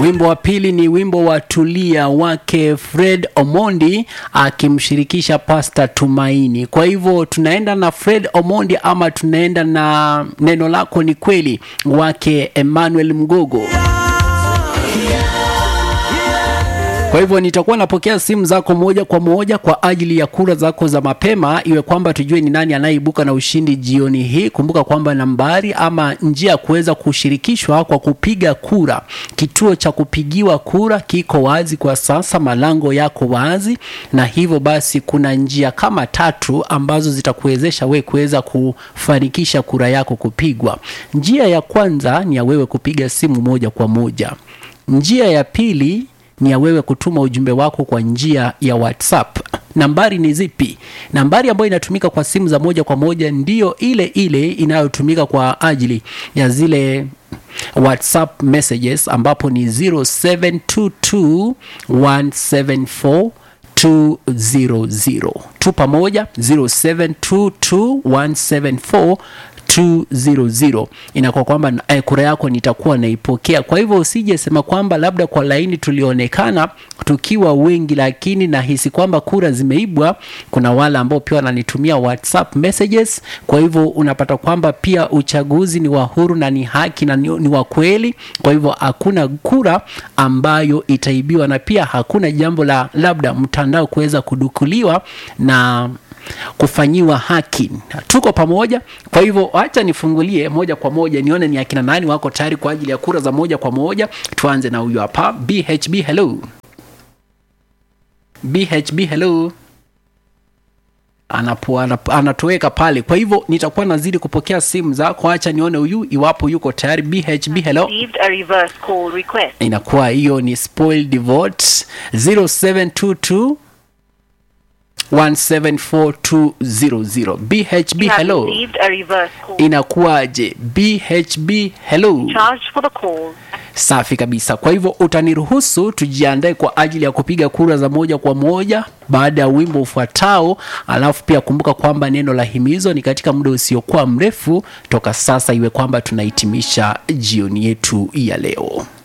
Wimbo wa pili ni wimbo wa Tulia wake Fred Omondi akimshirikisha Pastor Tumaini. Kwa hivyo tunaenda na Fred Omondi ama tunaenda na neno lako ni kweli wake Emmanuel Mgogo. Kwa hivyo nitakuwa napokea simu zako moja kwa moja kwa ajili ya kura zako za mapema, iwe kwamba tujue ni nani anayeibuka na ushindi jioni hii. Kumbuka kwamba nambari ama njia ya kuweza kushirikishwa kwa kupiga kura, kituo cha kupigiwa kura kiko wazi kwa sasa, malango yako wazi, na hivyo basi kuna njia kama tatu ambazo zitakuwezesha wewe kuweza kufanikisha kura yako kupigwa. Njia ya kwanza ni ya wewe kupiga simu moja kwa moja. Njia ya pili ni ya wewe kutuma ujumbe wako kwa njia ya WhatsApp. Nambari ni zipi? Nambari ambayo inatumika kwa simu za moja kwa moja ndiyo ile ile inayotumika kwa ajili ya zile WhatsApp messages ambapo ni 0722174200 tu pamoja 0722174200 200 inakuwa kwamba eh, kura yako nitakuwa naipokea. Kwa hivyo usije sema kwamba labda kwa laini tulionekana tukiwa wengi, lakini nahisi kwamba kura zimeibwa. Kuna wale ambao pia wananitumia WhatsApp messages. Kwa hivyo unapata kwamba pia uchaguzi ni wa huru na ni haki na ni, ni wa kweli. Kwa hivyo hakuna kura ambayo itaibiwa, na pia hakuna jambo la labda mtandao kuweza kudukuliwa na kufanyiwa haki. Tuko pamoja. Kwa hivyo acha nifungulie moja kwa moja nione ni akina nani wako tayari kwa ajili ya kura za moja kwa moja. Tuanze na huyu hapa BHB. Hello BHB, hello anapo anap- anatoweka pale. Kwa hivyo nitakuwa nazidi kupokea simu zako, acha nione huyu iwapo yuko tayari. BHB, hello received a reverse call request. inakuwa hiyo ni spoiled vote 0722 174200 BHB You have hello received a reverse call. inakuwaje BHB hello Charged for the call. safi kabisa kwa hivyo utaniruhusu tujiandae kwa ajili ya kupiga kura za moja kwa moja baada ya wimbo ufuatao alafu pia kumbuka kwamba neno la himizo ni katika muda usiokuwa mrefu toka sasa iwe kwamba tunahitimisha jioni yetu ya leo